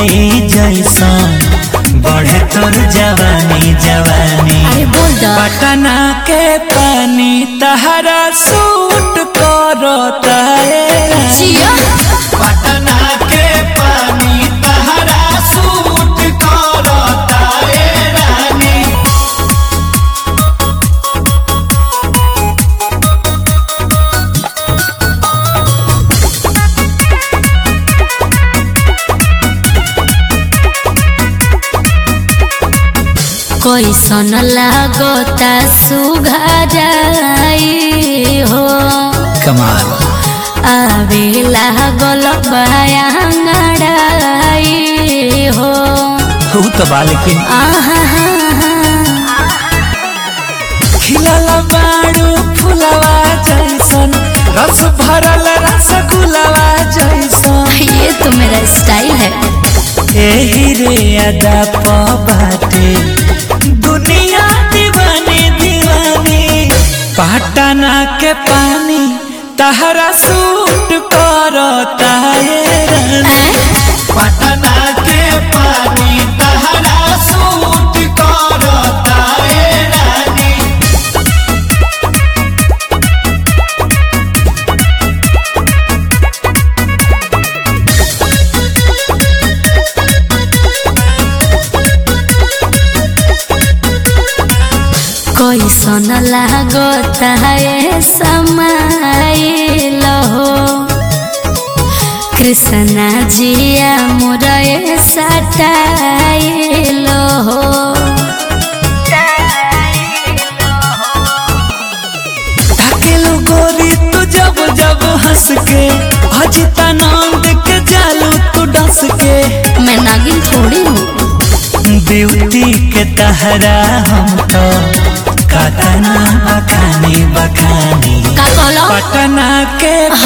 जाई जैसन बढ़े तोर जवानी जवानी अरे बोल द पटना के पानी तहरा सूट करता है जिया पटना के पानी तहरा सूट करता है रानी कैसन लागता सुघराई हो कमाल आवे लागल बयांगड़ाई हो तू तो बा लेकिन आहा खिलल बाड़ू फुलवा जैसन रस भरल रसगुलवा जैसन ये तो मेरा स्टाइल है एही रे अदा बाटे दुनिया दीवानी दीवानी पटना के पानी तहरा सूट करता है रानी। पटना के पानी तहरा सूट करता है रानी कैसन लागता है समाइल हो कृष्णा जिया मुरए सटाइल हो ढकेलु गोरी तू जब जब हंस के अजितानंद के जालू तू डस के मैं नागिन थोड़ी हूँ ब्यूटी के तहरा हम तो कतना बखानी बखानी का कहलो पटना के